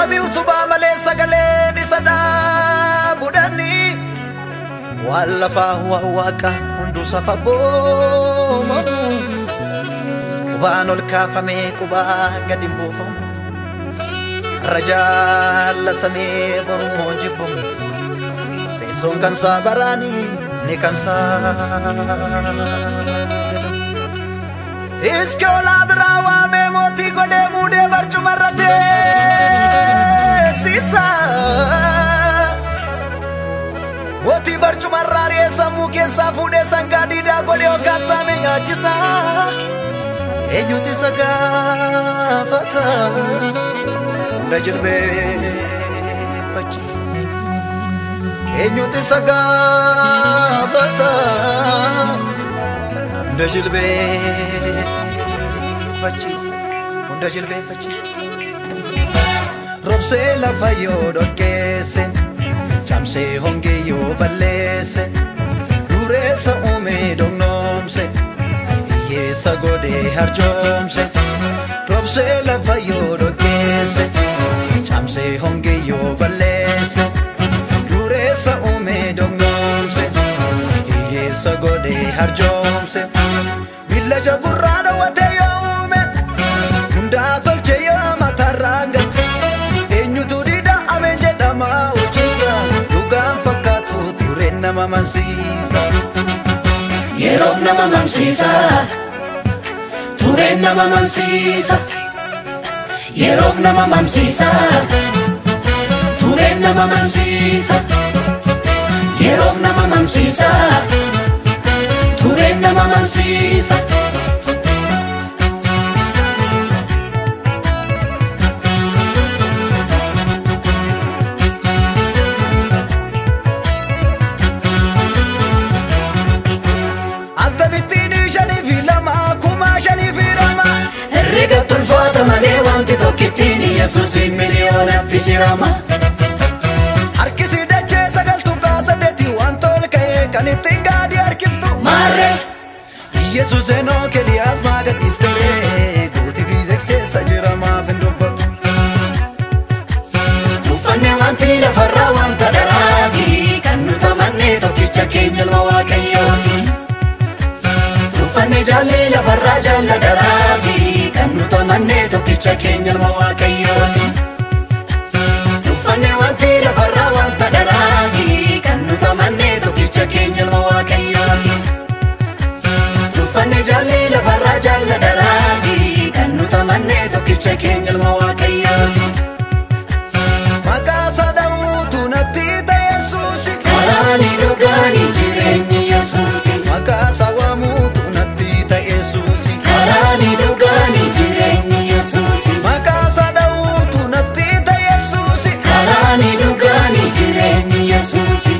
samii utubaa malee sagaleen isa dhaabudhani waan lafaa waan waaqa hunduu safa boomamu qubaan ol kaafamee qubaa gadi hin buufamu har'a jaallatamee borummoo jibbamu teessoon kan saa baraanii ni kan saa Iski olaa biraa waamee mootii godhee muudee barcuma irra teessisa. Mootii barcuma irraa ari'ee sammuu keessaa fuudhee sangaa diidaa godhee hoggaataame nyaachisa. Eenyutu isa gaafata? Hunda jilbeeffachiisa. Eenyutu isa gaafata? Hunda jilbeeffachiisa. Hunda jilbeeffachiisa. Robsee lafa yoo dhokkeesse, cabsee hongee yoo balleesse, dureessa uumee dognoomse, hiyyeessa godhee harjoomse. Robsee lafa yoo dhokkeesse, cabsee hongee yoo balleesse, dureessa uumee dognoomse. hiyyeessa godhee harjoomse villaja gurraa dhawwatee yoo uume hundaa tolche yoo mataarraa gatu eenyutu dida'ame jedhama hojiisa dhugaan fakkaatu tureen nama mansiisa Yeroof nama mamsiisa Tureen nama mamsiisa Yeroof nama mamsiisa Tureen nama mamsiisa Yeroof nama mamsiisa Tureen nama mamsiisa Akkamittiin shanii fi lama kumaa shanii fi lama Herrega tulfaata malee wanti tokkittiin Yesuusiin miliyoonatti jirama harkisi dachee sagaltu kaasadeeti waan tol ka'ee kan ittiin gaadii harkiftu Maarree Yesus enoo keliyaas maa gadhiiftere guutii fi sekseessa jira maaf hin dubbatu Uffanne wanti lafarraa wanta dharaati Kan nuti amannee tokkicha keenya ilma waaqayyooti Uffanne jaallee lafarraa jaalla dharaati Kan nuti amannee tokkicha keenya ilma waaqayyooti Uffanne wanti lafarraa wanta dharaati Kan nuti amannee tokkicha keenya ilma waaqayyooti Uffanne jaallee lafarraa jaalla dharaati Kan nuti amannee tokkicha keenya ilma waaqayyooti maqaa sadawuutu natti ta'e yesuusi Karaani dhugaani jireenyi Yesuusi maqaa sawamuutu natti ta'e yesuusi Karaani dhugaani jireenyi Yesuusi maqaa sadawuutu natti ta'e yesuusi Karaani dhugaani jireenyi Yesuusi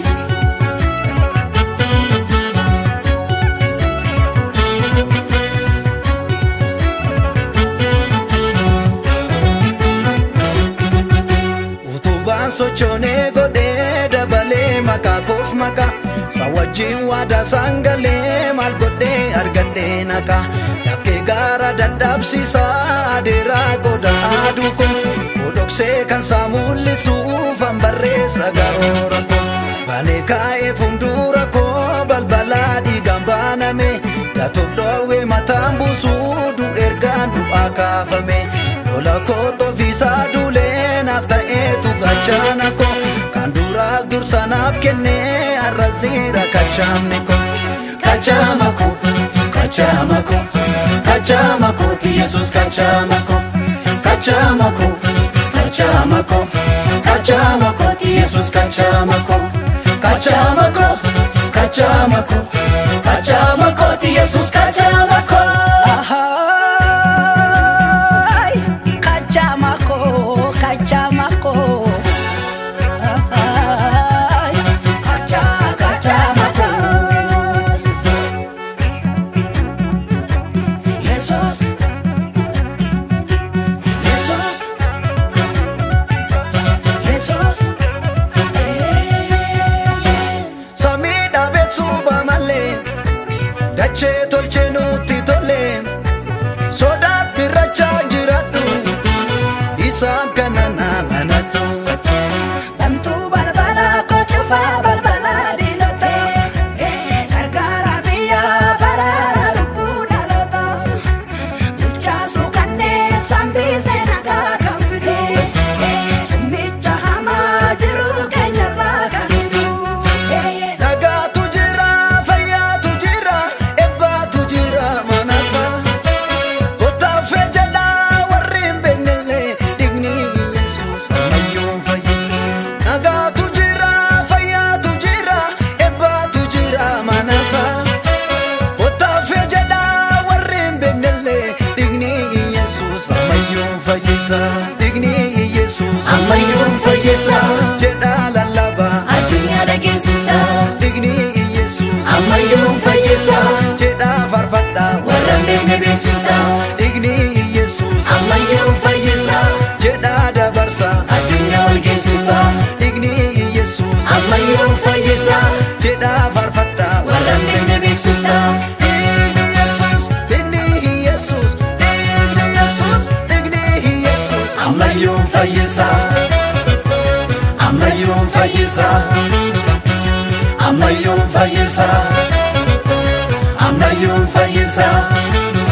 utubaan sochoonee godhee dabalee maqaa koof maqaa sa wajjin waadaa sangalee maal godhee argadhee naqa dafkee gaara dadhabsiisaa adeeraa godha aduu ko kodhoksee kan saa mul'isuuf an barreessa garoora ko balee kaa'ee fuuldura koo balbalaa dhiigaan baaname gatoof dhoowwee mataan buusuu du ergaan du'aa kaafame lola koo tofiisaa duulee naaf ta'eetu gachaana ko kan duraas dursa naaf kennee arrasiira kachaamne ko Kachama ko Kachama ko Kachama ko ti Yesus kachama ko Kachama ko Kachama ko Kachama ko ti Yesus kachama ko Kachama ko Kachama ko Kachama ko ti Yesus kachama ko Ay, kacamako, kacamako. Ay, kaca, kacamako. Jesus Jesus Jesus samii dhaabeet suuba malee dachee tolchee amanadhu Damtuu balbala kochufaa balbala diinotee gargaara biyya baraara lubbuu dhaloota bulchaasuu kanneen sambisee nagaa kan fide summicha hamaa jiru keenyarraa kan hidu. Nagaatu jira, fayyaatu jira, eebbaatu jira manasa. Kottaaffee jedha warri hin beeknellee dhiigni Yesuus ammayyuu fayyisa. Nagaatu jira, fayyaatu jira, eebbaatu jira manasa. Kottaaffee jedha warri hin beeknellee dhiigni Yesuus ammayyuu fayyisa. Dhiigni Yesuus ammayyuu fayyisa jedha lallabaa. addunyaa dhageessisa Dhiigni Yesuus ammayyuu fayyisa jedha farfadhaa warra hin beekne beeksisa Dhiigni Yesuus ammayyuu fayyisa jedha dabarsa addunyaa wal geessisa Dhiigni Yesuus ammayyuu fayyisa jedha farfadhaa warra hin beekne beeksisa Dhiigni Yesuus Dhiigni Yesuus Dhiigni Yesuus Dhiigni Yesuus ammayyuu fayyisa ammayyuu fayyisa ammayyuu fayyisa ammayyuu fayyisa